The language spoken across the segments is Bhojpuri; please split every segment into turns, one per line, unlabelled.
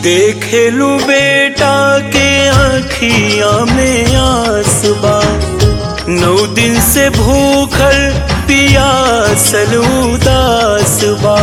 देखेलू बेटा के आखिया में आसबा नौ दिन से भूखल पियासल उदास बा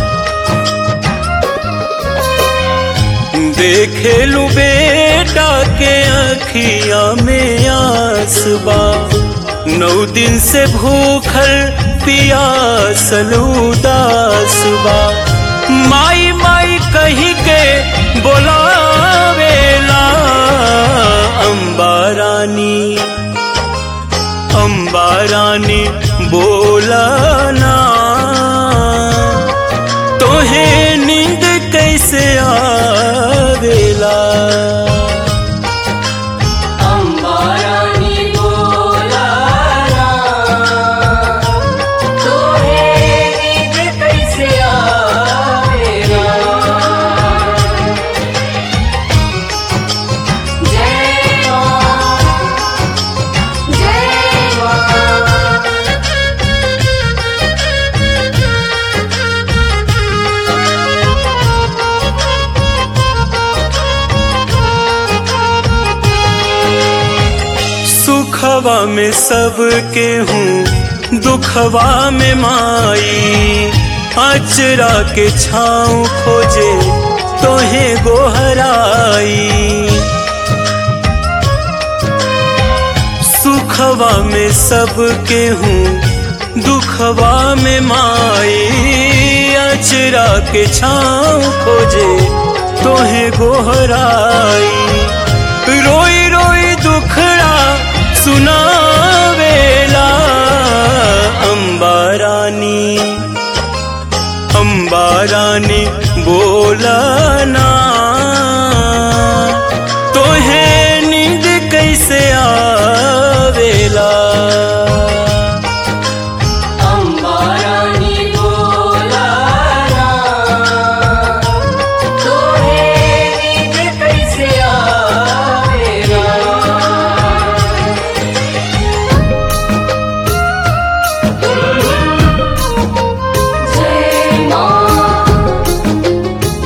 देखेलू बेटा के आखिया में आसबा नौ दिन से भूखल पियासल उदास बा माई माई कही के बोलावेला अम्बा रानी अम्बा रानी बोलाना तोहे नींद कैसे आवेला
अंबारानी बोलाना तोहे नींद कैसे आवेला जय मां जय
सुखवा में सबके हूँ दुखवा में माई अचरा के छाँव खोजे तोहे गोहराई सुखवा में सबके हूँ दुखवा में माई अचरा के छाँव खोजे तोहे गोहराई रोई रोई दुखड़ा सुनावेला अम्बा रानी अम्बा रानी बोलाना तोहे नींद कैसे आवेला
अंबारानी बोलाना तोहे नींद कैसे आवेला जय मां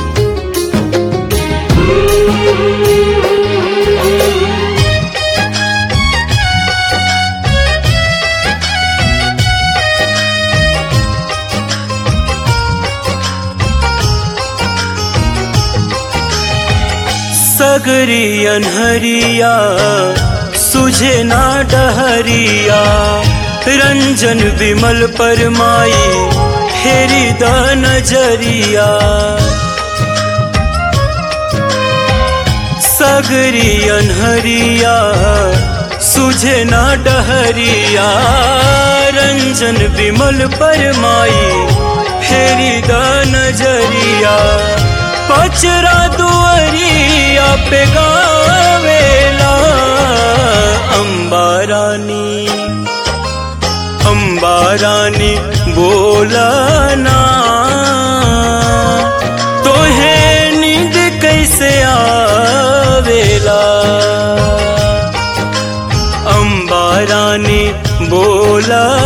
सगरी अनहरिया सुझे ना डहरिया रंजन विमल परमाई फेरी द नजरिया सगरी अनहरिया सुझे ना डहरिया रंजन विमल परमाई फेरी द नजरिया पचरा दुअरिया पे गावेला अम्बा रानी अम्बा रानी बोलाना तोहे नींद कैसे आवेला अम्बा रानी बोला